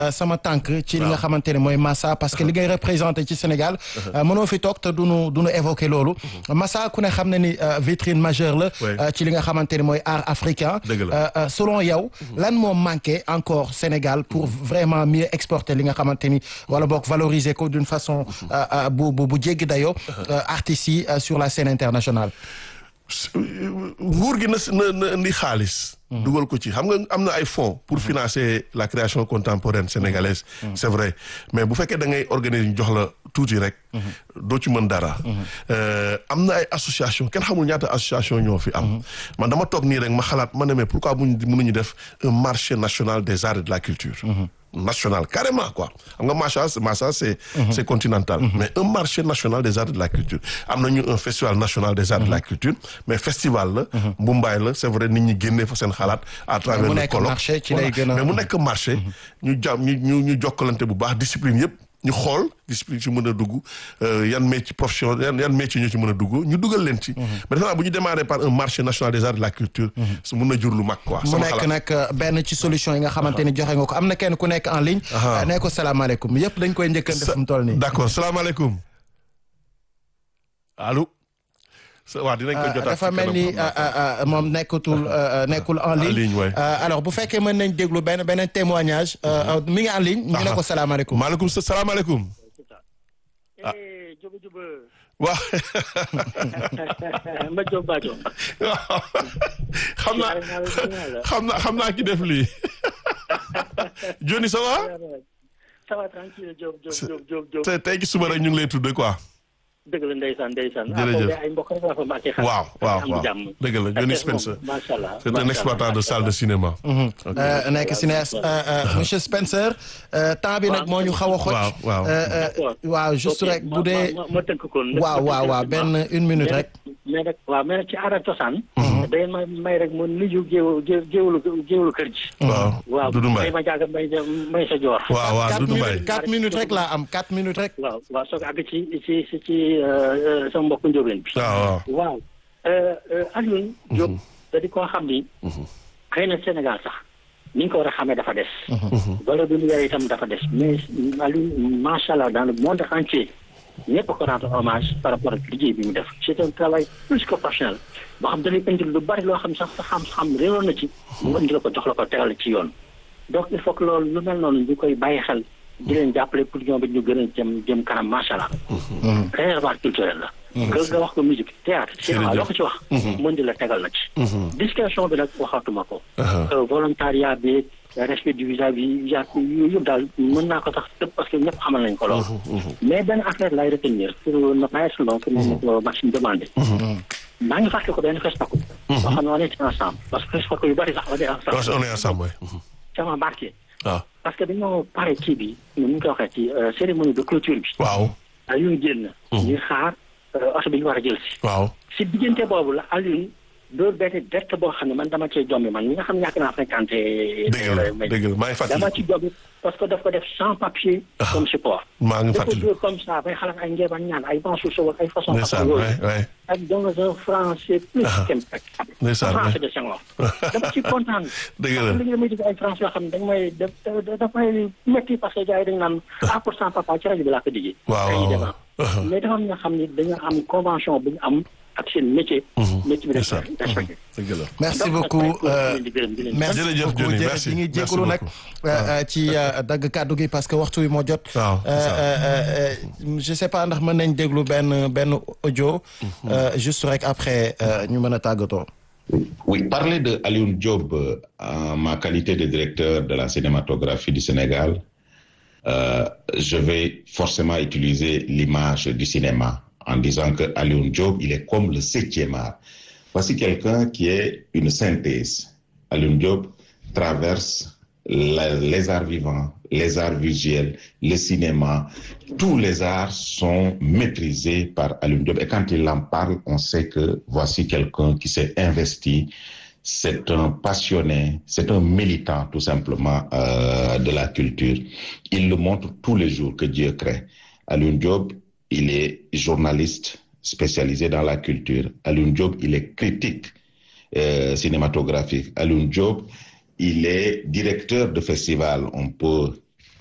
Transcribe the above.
sama tànk ci li nga xamante ne mooy Massa parce que li ngay représenté ci Sénégal mënoo fi toog te duñu duñu évoqué loolu Massa ku ne xam ne ni vitrine majeure la ci li nga xamante ne mooy art africain selon yow lan moo manqué encore Sénégal pour vraiment mieux exporter li nga xamante ni wala boog valoriser ko d'une façon bu bu bu jéggi dayoo artistes yi sur la scène internationale nguur gi na na indi xaalis dugal ko ci xam nga am na ay fonds pour financer la création contemporaine sénégalaise c'est vrai mais bu fekkee da ngay organiser ñu jox la tuuti rek doo ci mën dara am na ay association kenn xamul ñaata association ñoo fi am man dama toog nii rek ma xalaat ma ne mais pourquoi muñ mënuñu def un marché national des arts et de la culture national carrément quoi xam nga Massa Massa c'est c'est continental mais un marché national des arts et de la culture am nañu un festival national des arts et de la culture mais festival la Mumbai la c'est vrai nit ñi génnee fa seen xalaat à travers le colloque mais mu nekk marché ñu jàmm ñu ñu ñu jokkalante bu baax discipline yëpp ñu xool discipline ci mën a dugg yan métier profession yan yan métier ñoo ci mën a dugg ñu dugal leen ci mais defe naa bu ñu démarrer par un marché national des arts de la culture su mën na jur lu mag quoi mu nekk nag benn ci solution yi nga xamante ni joxe nga ko am na kenn ku nekk en ligne nee ko salaamaaleykum yëpp dañ koy njëkkante fu mu toll nii d'accord salaamaaleykum allo waaw dinañ ko jotaat dafa mel ni moom nekkatul nekkul en ligne alors bu fekkee mën nañ déglu benn beneen témoignage mi ngi en ligne ñu ne ko salaamaaleykum maaleykum salaamaaleykum ah waaw ma jóg baajo xam naa xam naa xam naa ki def lii Johnny ça va ça va tranquille Diop Diop Diop Diop tey gi suba rek ñu ngi lay tudde quoi dëgg la ndeysaan ndeysaan. jërëjëf ay mbokk rek la fa mbàkkee xam. waaw waaw waaw dëgg la Johnny Spencer. macha allah c'est un exploitant de salle de cinéma. nekk cinéaste monsieur Spencer. temps bi nag moo ñu xaw a xoj. waaw waaw. waaw juste rek bu dee. ma ma tënk ko. waaw waaw waaw benn une minute rek. mais nag waaw mais nag ci aada cosaan. da ngeen ma may rek mu nuyu géew géewlu géewlu kër gi. waaw Doudou Mbaye waaw may ma jaaga may may sa joor. waaw waaw Doudou Mbaye quatre minutes rek laa am quatre minutes rek. waaw waaw soog àgg ci ci ci ci sama mbokku njóobeen bi. waaw waaw. Alioune Diop. da di koo xam ni. xëy na Sénégal sax ni ñu ko war a xamee dafa des. valeur bi mu yore itam dafa des mais Alioune macha allah dans le monde entier. ñëpp ko rendre hommage par rapport ak liggéey bi mu def c'est un travail plus que professionnel boo xam dañuy indil lu bari loo xam sax sa xam-xam réeroon na ci mu indi la ko jox la ko tegal ci yoon donc il faut que loolu lu mel noonu ñu koy bàyyi xel di leen jàppale pour ñoom it ñu gën a jëm jëm kanam macha allah réservoir culturel la nga nga wax ko musique théâtre cinéma loo ko ci wax mën di la tegal na ci discrétion bi nag waxatuma ko volontariat bi respect du vis-à-vis vis yooyu yëpp daal mën naa ko sax tëb parce que ñëpp xamal nañ ko lool mais benn affaire lay retenir pour ne pas être long pour ma ko Maxime demandé maa ngi fàtte ko benn festaku boo xam ne on est ensemble parce que festaku yu bëri sax on est ensemble on est ensemble ça m'a marqué waaw parce que dañoo pare kii bi ñu ngi koy waxee ci cérémonie de clôture bi waaw Alioune génn ñuy xaar oto bi ñu war a jël si waaw si diggante boobu la Alioune doo benn direct boo xam ne man dama cee jombi man mi nga xam ne yàgg naa fréquenté dëgg la dëgg la maa ngi fàttali dama ci jombi parce que daf ko def sans papier comme support maa ngi dafa fàttali joué comme ça bay xalaat ay ngeebaan ñaan ay bansu sow ak ay façon ndeysaan yooyu waay waay ak dans un français plus qu'impeccable ndeysaan français de Senghor dama ci kontaan dëgg la li nga may dégg ay français yoo xam ne dañ may daf daf may métti parce que gars yi dañ naan à pour cent papa ci rajo bi laa ko déggee waaw ay waaw débat mais dafa am ñoo xam ne dañoo am convention bu ñu am ak seen métier métier bi dañ ndeysaan koy respecté dëgg la merci beaucoup merci Jërëjëf, beaucoup Johnny, jërëjëf merci. ñi ngi Merci jégalu nag beaucoup. ci dagg kàddu gi parce que waxtu wi moo jot waaw c'est ça. Euh, euh, euh, je sais pas ndax mën nañ déglu benn benn audio euh, juste rek après euh, ñu mën a tàggatoo Oui, parler de Alioune Diop euh, en ma qualité de directeur de la cinématographie du Sénégal, euh, je vais forcément utiliser l'image du cinéma en disant que Alioune Diop, il est comme le septième art. Voici quelqu'un qui est une synthèse. Alioune Diop traverse la- les arts vivants, les arts visuels, le cinéma. Tous les arts sont maîtrisés par Alioune Diop. Et quand il en parle, on sait que voici quelqu'un qui s'est investi. C'est un passionné, c'est un militant tout simplement euh, de la culture. Il le montre tous les jours que Dieu crée. Alioune Diop, il est journaliste spécialisé dans la culture. Alioune Diop, il est critique euh, cinématographique. Alioune Diop, il est directeur de festival. On peut